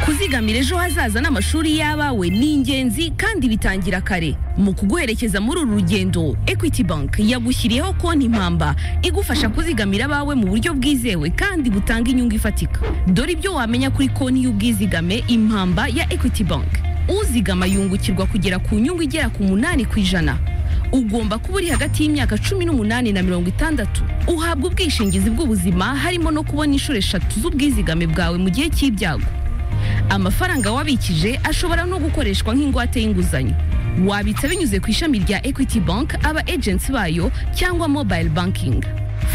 uzigamira ejo hazaza n'amashuri y'abawe ni ingenzi kandi bitangira kare mu kuguherekeza muri uru rugendo equity bank yagushyiriyeho konti mpamba igufasha kuzigamira abawe mu buryo bwizewe kandi butanga inyungu ifatika dore ibyo wamenya kuri konti y'ubwizigame impamba ya equity bank uzigama yungukirwa kugera ku nyungu igera ku munani ku ijana ugomba kuba uri hagati y'imyaka cumi n'umunani na mirongo itandatu uhabwa ubwishingizi bw'ubuzima harimo no kubona inshuro eshatu z'ubwizigame bwawe mu gihe cy'ibyago amafaranga wabikije ashobora no gukoreshwa nk'ingwate y'inguzanyo wabitsa binyuze ku ishami rya equity bank aba agency bayo cyangwa mobile banking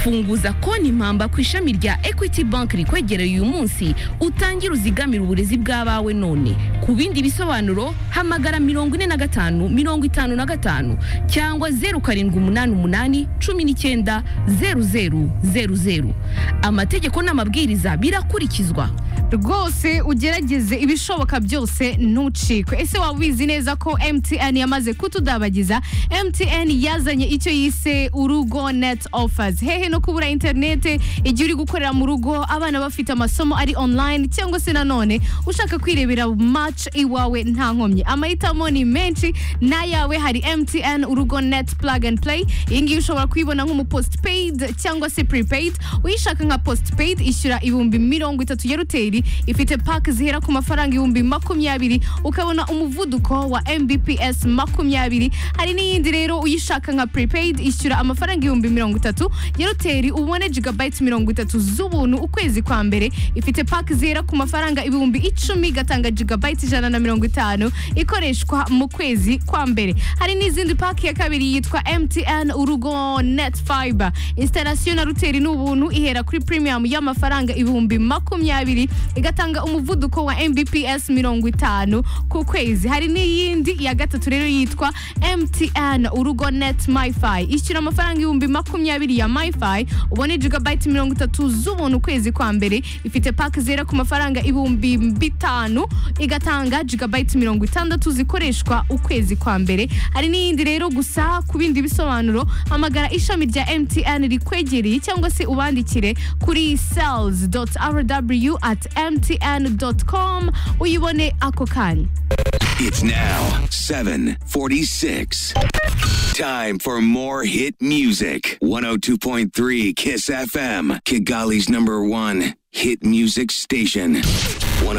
funguza konti mpamba ku ishami rya equity bank rikwegereye uyu munsi utangire uzigamire uburezi bw'abawe none ku bindi bisobanuro hamagara mirongo ine na gatanu mirongo itanu na gatanu cyangwa zeru karindwi umunani umunani cumi n'icyenda zeru zeru zeru zeru amategeko n'amabwiriza birakurikizwa rwose ugerageze ibishoboka byose ntucikwe ese waba ubizi neza ko mtn yamaze kutudabagiza mtn yazanye icyo yise urugo net offers hehe no kubura interinete igihe uri gukorera mu rugo abana bafite amasomo ari online cyangwa se nanone ushaka kwirebera match iwawe nta nkomyi amahitamo ni menshi n'ayawe hari mtn urugo net plug and play iyi ngiyi ushobora kuyibona nk'umupostpaid cyangwa se prepaid uyishaka nka postpaid ishyura ibihumbi mirongo itatu ya ruteri ifite pake zihera ku mafaranga ibihumbi makumyabiri ukabona umuvuduko wa mbps makumyabiri hari n'iyindi rero uyishaka nka prepaid ishyura amafaranga ibihumbi mirongo itatu ya roteri ubone gigabayiti mirongo itatu z'ubuntu ukwezi kwa mbere ifite pake zihera ku mafaranga ibihumbi icumi igatanga gigabayiti ijana na mirongo itanu ikoreshwa mu kwezi kwa mbere hari n'izindi pake ya kabiri yitwa mtn urugo net fiber instalasiyo na roteri ni ubuntu ihera kuri premium y'amafaranga ibihumbi makumyabiri igatanga umuvuduko wa mbps mirongo itanu ku kwezi hari n'iyindi ya gatatu rero yitwa mtn urugo net myfi ishyura amafaranga ibihumbi makumyabiri ya myfi ubone gigabayiti mirongo itatu z'ubuntu ukwezi kwa mbere ifite pake zera ku mafaranga ibihumbi bitanu igatanga gigabayiti mirongo itandatu zikoreshwa ukwezi kwa mbere hari n'iyindi rero gusa ku bindi bisobanuro hamagara ishami rya mtn rikwegereye cyangwa se ubandikire kuri sales rw at mtn.com uyibone ako kanya It's now 746. Time for more hit music. 102.3 Kiss FM, Kigali's number one hit music station.